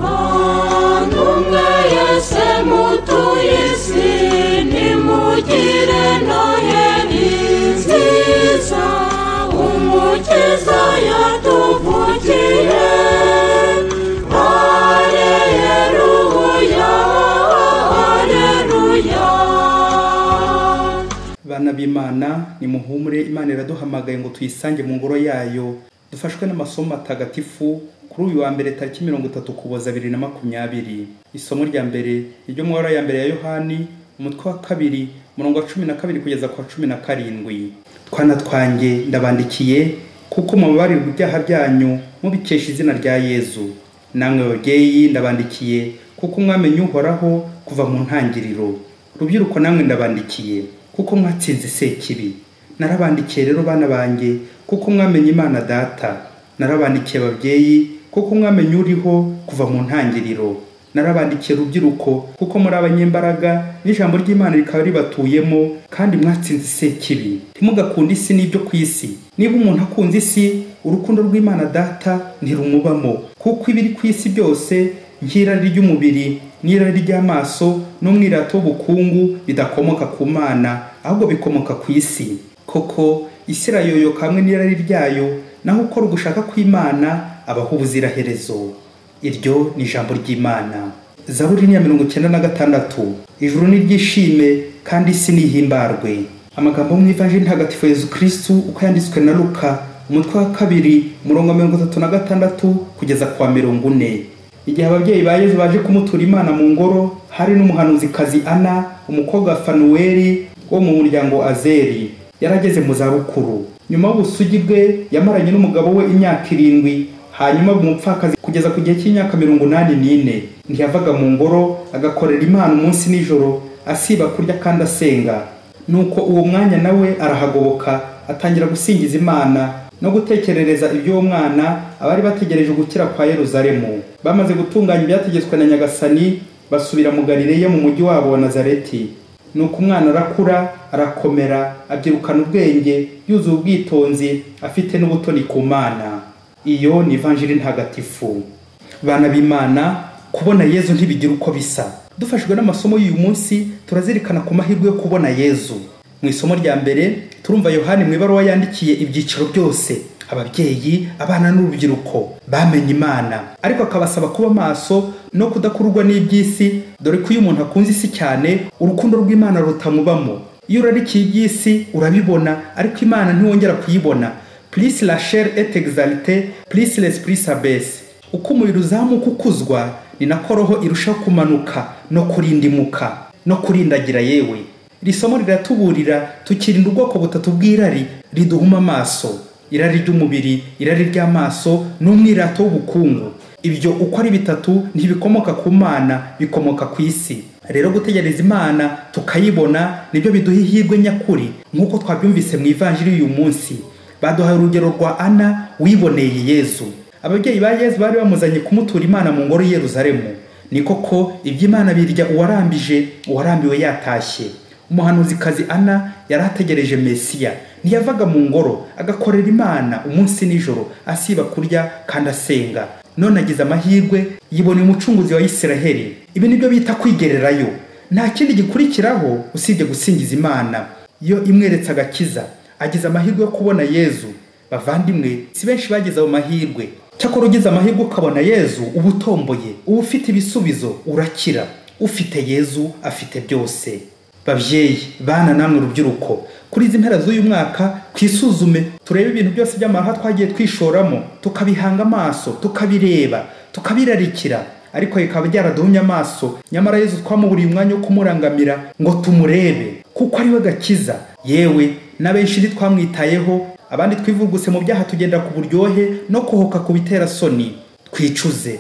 bantu mwese mutuye isi nimugire noheli nziza umukiza yatuvugiye areruya areruya bana b'imana nimuhumure imana iraduhamagaye ngo tuyisange mu ngoro yayo dufashwe n'amasomo matagatifu kuri uyu wa mbere tariki mirongo itatu kuboza bibiri na makumyabiri isomo rya mbere iryo mu mabara ya mbere ya yohani umutwe wa kabiri umurongo wa cumi na kabiri kugeza ku wa cumi na karindwi twana twanjye ndabandikiye kuko mubabarirwa ibyaha byanyu mubikesha izina rya yezu namwe babyeyi ndabandikiye kuko mwamenye uhoraho kuva mu ntangiriro rubyiruko namwe ndabandikiye kuko mwatsinze sekibi narabandikiye rero bana banjye kuko mwamenye imana data narabandikiye ababyeyi kuko mwamenye uriho kuva mu ntangiriro narabandikiye rubyiruko kuko muri abanyembaraga n'ijambo ry'imana rikaba ribatuyemo kandi mwatsinze isekibi ntimugakunde isi n'ibyo ku isi niba umuntu akunze isi urukundo rw'imana data ntirumubamo kuko ibiri ku isi byose nk'irari ry'umubiri n'irari ry'amaso n'umwirata w'ubukungu bidakomoka ku mana ahubwo bikomoka ku isi koko isi irayoyoka hamwe n'irari ryayo naho ukora ugushaka kw'imana abaho ubuziraherezo iryo ni ijambo ry'imana zaburi ni iya mirongo icyenda na gatandatu ijuru niryishime kandi isi nihimbarwe amagambo yo mu ivanjiri ntagatifu yezu kirisitu uko yanditswe na luka umutwe wa kabiri umurongo wa mirongo itatu na gatandatu kugeza ku wa mirongo ine igihe ababyeyi ba yezu baje kumutura imana mu ngoro hari n'umuhanuzikazi ana umukobwa wa fanuweli wo mu muryango azeri yari ageze mu zabukuru nyuma y'ubusugi bwe yamaranye n'umugabo we imyaka irindwi hanyuma umupfakazi kugeza ku gihe cy'imyaka mirongo inani n'ine ntiyavaga mu ngoro agakorera imana umunsi n'ijoro asiba kurya kandi asenga nuko uwo mwanya nawe arahagoboka atangira gusingiza imana no gutekerereza iby'uwo mwana abari bategereje gukira kwa yeruzalemu bamaze gutunganya ibyategetswe na nyagasani basubira mu galileya mu mujyi wabo wa nazareti nuko umwana arakura arakomera abyirukana ubwenge yuzuye ubwitonzi afite n'ubutoni ku mana iyo ni ivanjiri ntagatifu bana b'imana kubona yezu ntibigira uko bisa dufashijwe n'amasomo y'uyu munsi turazirikana ku mahirwe yo kubona yezu mu isomo rya mbere turumva yohani mu ibaruwa yandikiye ibyiciro byose ababyeyi abana n'urubyiruko bamenye imana ariko akabasaba kuba maso no kudakururwa n'iby'isi dore ko iyo umuntu akunze isi cyane urukundo rw'imana rutamubamo iyo urarikiye iby'isi urabibona ariko imana ntiwongera kuyibona plus la chair est exaltée plus l'esprit s'abaisse uko umuriro uzamuka ukuzwa ni nako roho irushaho kumanuka no kurindimuka no kurindagira yewe iri somo riratuburira tukirinda ubwoko butatu bw'irari riduhuma amaso irari ry'umubiri irari ry'amaso n'umwirato w'ubukungu ibyo uko ari bitatu ntibikomoka ku mana bikomoka ku isi rero gutegereza imana tukayibona nibyo biduha ihirwe nyakuri nk'uko twabyumvise mu ivanjiri y'uyu munsi baduhaye urugero rwa ana wiboneye yezu ababyeyi ba yezu bari bamuzanye kumutura imana mu ngoro y'Yeruzalemu ni koko iby'imana birya uwarambije uwarambiwe yatashye umuhanuzikazi ana yari ategereje mesiya ntiyavaga mu ngoro agakorera imana umunsi n'ijoro asiba kurya kandi asenga none agize amahirwe yiboneye umucunguzi wa isiraheli ibi nibyo bita kwigererayo nta kindi gikurikiraho usibye gusingiza imana yo imweretse agakiza agize amahirwe yo kubona yezu bavandimwe si benshi bageze ayo mahirwe cyakora ugize amahirwe ukabona yezu uba utomboye uba ufite ibisubizo urakira ufite yezu afite byose babyeyi bana namwe urubyiruko kuri izi mpera z'uyu mwaka twisuzume turebe ibintu byose by'amahwa twagiye twishoramo tukabihanga amaso tukabireba tukabirarikira ariko bikaba byaraduhumye amaso nyamara yezu twamuburiye umwanya wo kumurangamira ngo tumurebe kuko ariwe gakiza yewe n'abenshi twamwitayeho abandi twivuguse mu byaha tugenda ku buryohe no kuhoka ku bitera soni twicuze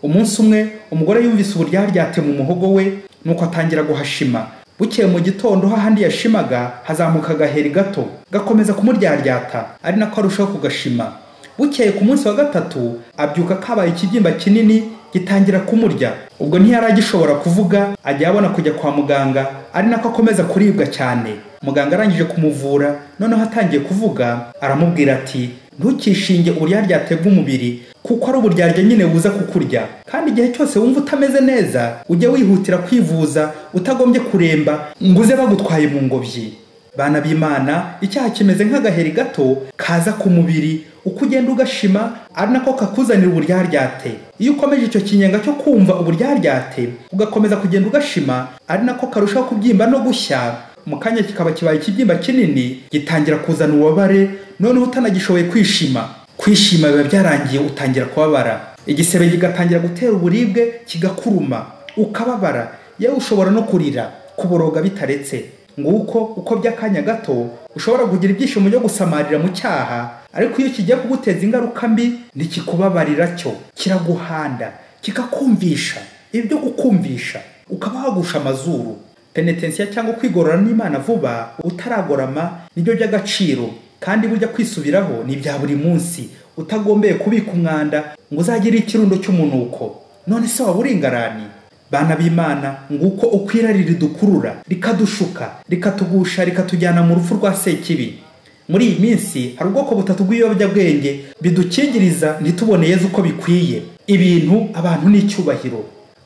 umunsi umwe umugore yumvise uburyaryate mu muhogo we nuko atangira guhashima bukeye mu gitondo hahandi yashimaga hazamuka agaheri gato gakomeza kumuryaryata ari nako arushaho kugashima bukeye ku munsi wa gatatu abyuka kabaye ikibyimba kinini gitangira kumurya ubwo ntiyari agishobora kuvuga ajya abona kujya kwa muganga ari nako akomeza kuribwa cyane muganga arangije kumuvura noneho atangiye kuvuga aramubwira ati ntukishinge uburyarya atebwa umubiri kuko ari uburyarya nyine buza kukurya kandi igihe cyose wumva utameze neza ujye wihutira kwivuza utagombye kuremba ngo uze bagutwaye mu ngobyi bana b'imana icyaha kimeze nk'agaheri gato kaza ku mubiri uko ugenda ugashima ari nako kakuzanira uburyaryate iyo ukomeje icyo kinyenga cyo kumva uburyaryate ugakomeza kugenda ugashima ari nako karushaho kubyimba no gushya mu kanya kikaba kibaye ikibyimba kinini gitangira kuzana ububabare noneho utanagishoboye kwishima kwishima biba byarangiye utangira kubabara igisebe kigatangira gutera uburibwe kigakuruma ukababara yewe ushobora no kurira kuboroga bitaretse nguko uko by'akanya gato ushobora kugira ibyishimo byo gusamarira mu cyaha ariko iyo kigiye kuguteza ingaruka mbi ntikikubabarira cyo kiraguhanda kikakumvisha ibyo gukumvisha ukaba wagusha amazuru penetensiya cyangwa kwigorora n'imana vuba utaragorama nibyo by'agaciro kandi burya kwisubiraho ni ibya buri munsi utagombeye kubika umwanda ngo uzagire ikirundo cy'umunuko none se waba uringarani bana b'imana nguko uko irari ridukurura rikadushuka rikatugusha rikatujyana mu rupfu rwa sekibi muri iyi minsi hari ubwoko butatu bw'ibiyobyabwenge bidukingiriza ntitubone yezu uko bikwiye ibintu abantu n'icyubahiro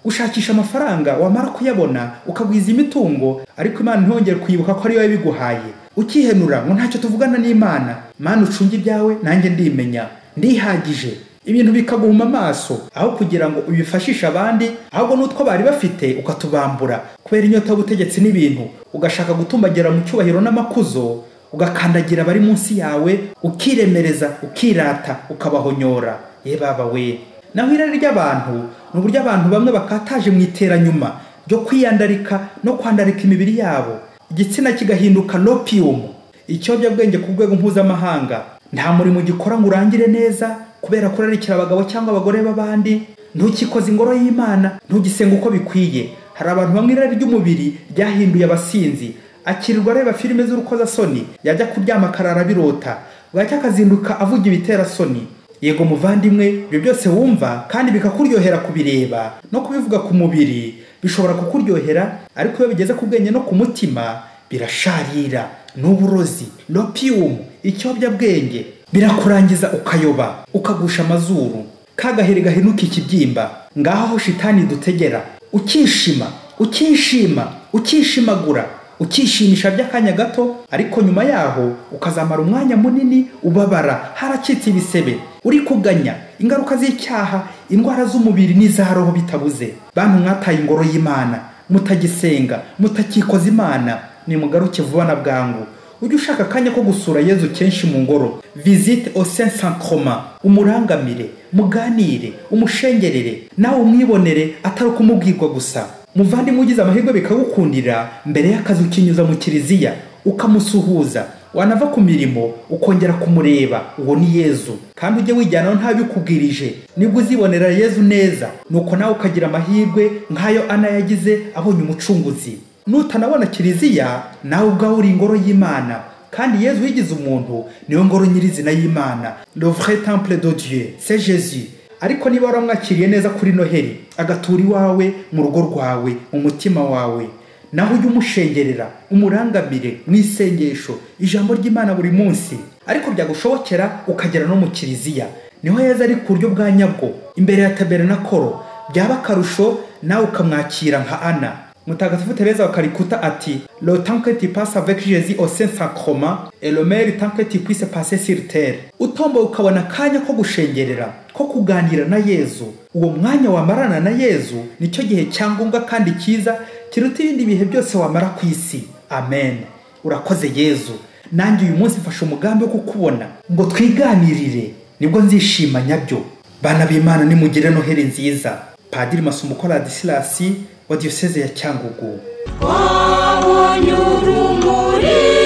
gushakisha amafaranga wamara kuyabona ukagwiza imitungo ariko imana ntiyongere kwibuka ko ari wowe biguhaye ukihenura ngo ntacyo tuvugana n'imana mana ucunge ibyawe nanjye ndimenya ndihagije ibintu bikaguhuma amaso aho kugira ngo ubifashishe abandi ahubwo n'utwo bari bafite ukatubambura kubera inyota y'ubutegetsi n'ibintu ugashaka gutumbagira mu cyubahiro n'amakuzo ugakandagira abari munsi yawe ukiremereza ukirata ukabahonyora ye baba we naho irari ry'abantu ni uburyo abantu bamwe bakataje mu iteranyuma ryo kwiyandarika no kwandarika imibiri yabo igitsina kigahinduka nopiyumu ikiyobyabwenge ku rwego mpuzamahanga nta murimo ugikora ngo urangire neza kubera kurarikira abagabo cyangwa abagore b'abandi ntukikoze ingoro y'imana ntugisenga uko bikwiye hari abantu bamwe irari ry'umubiri ryahinduye abasinzi akirirwa areba filime z'urukozasoni yajya kuryama akarara birota bwacya akazinduka avuga ibiterasoni yego muvandimwe ibyo byose wumva kandi bikakuryohera kubireba no kubivuga ku mubiri bishobora kukuryohera ariko iyo bigeze ku bwenge no ku mutima birasharira n'uburozi nopiyumu ikiyobyabwenge birakurangiza ukayoba ukagusha amazuru kagaheri gahenuka ikibyimba ngaho aho shitani dutegera ukishima ukishima ukishimagura ukishimisha by'akanya gato ariko nyuma yaho ukazamara umwanya munini ubabara haracitse ibisebe uri kuganya ingaruka z'icyaha indwara z'umubiri n'iza roho bitabuze bantu mwataye ingoro y'imana mutagisenga mutakikoza imana nimugaruke vuba na bwangu ujye ushaka akanya ko gusura yezu kenshi mu ngoro visite osensankoma umurangamire muganire umushengerere nawe umwibonere atari ukumubwirwa gusa muvandimwe ugize amahirwe bikagukundira mbere y'akazi ukinyuza mu kiliziya ukamusuhuza wanava ku mirimo ukongera kumureba uwo ni yezu kandi ujye wijyanaho ntabikubwirije nibwo uzibonera yezu neza nuko nawe ukagira amahirwe nk'ayo ana yagize abonye umucunguzi nutanabona kiliziya nawe ubwawe uri ingoro y'imana kandi yezu wigize umuntu niyo ngoro nyirizina y'imana le vrai temple de dieu c'est jésus ariko niba waramwakiriye neza kuri noheli agatura iwawe mu rugo rwawe mu mutima wawe naho ujye umushengerera umurangamire mu isengesho ijambo ry'imana buri munsi ariko byagushobokera ukagera no mu kiliziya niho heza ari ku buryo bwa nyabwo imbere ya taberenakoro byaba akarusho nawe ukamwakira nka ana mutagatifu tereza wa karikuta ati le temps que tu passes avec jésus au saint sacrement et le meilleur temps que tu puisses passer sur terre utomboye ukabona akanya ko gushengerera ko kuganira na yezu uwo mwanya wamarana na yezu nicyo gihe cyangombwa kandi cyiza kiruta ibindi bihe byose wamara ku isi amen urakoze yezu nanjye uyu munsi mfashe umugambi wo kukubona ngo twiganirire nibwo nzishima nyabyo bana b'imana nimugire noheri nziza padiri masumukora disilasi wa diyoseze ya cyangugu wabonye urumuri